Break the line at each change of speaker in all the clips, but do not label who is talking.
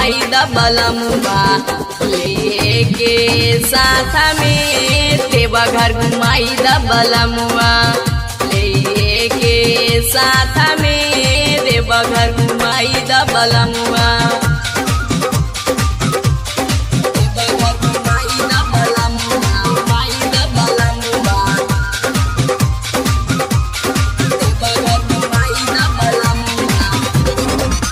घुमाई द बलमुआ लेके साथ में देवा घर घुमाई द बलमुआ लेके साथ में देवा घर घुमाई द बलमुआ देवा घर घुमाई द बलमुआ, घुमाई द बलमुआ। देवा घर घुमाई द बलमुआ।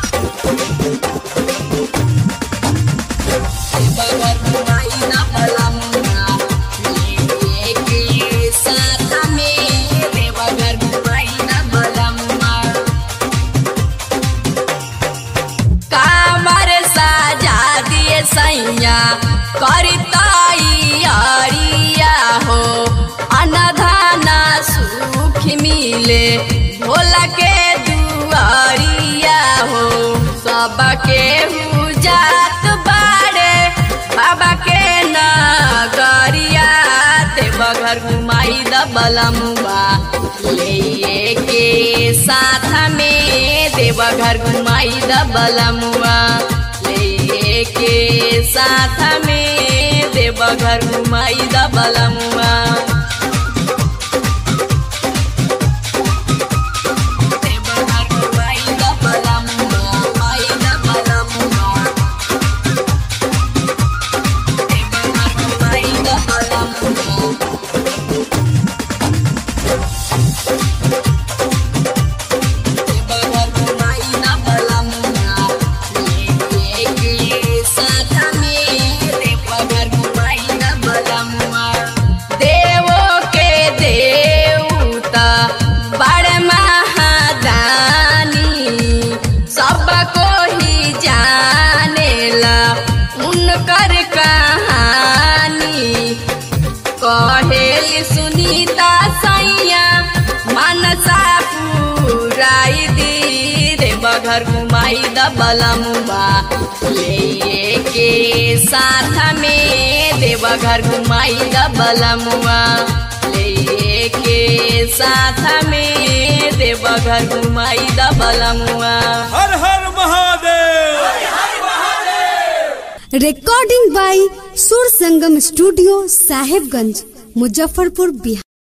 कामर साजा दिए सैया करताई अरिया हो अनधाना सुख मिले भोला के दुआरिया हो सबके जात बाड़े बाबा के नगरिया देवघर घुमाई द बलमुआ ले के साथ में देवघर घुमाई द बलमुआ ले के साथ में देवघर घुमाई द बलमुआ देवघर घुमाई द बलमुआ, घुमाई द बलमुआ। देवघर घुमाई द बलमुआ। देवो के देवता बड़ महादानी सबको ही जानेला उनकर कहानी कहेली सुनीता सैया मनसा पुराई दी रे बघर घुमाई द बलमुआ ले के साथ में देवघर घुमाई द बलमुआ ले के साथ में देवघर घुमाई द बलमुआ
हर हर Mahadev
recording by Sur Sangam studio Sahebganj Muzaffarpur Bihar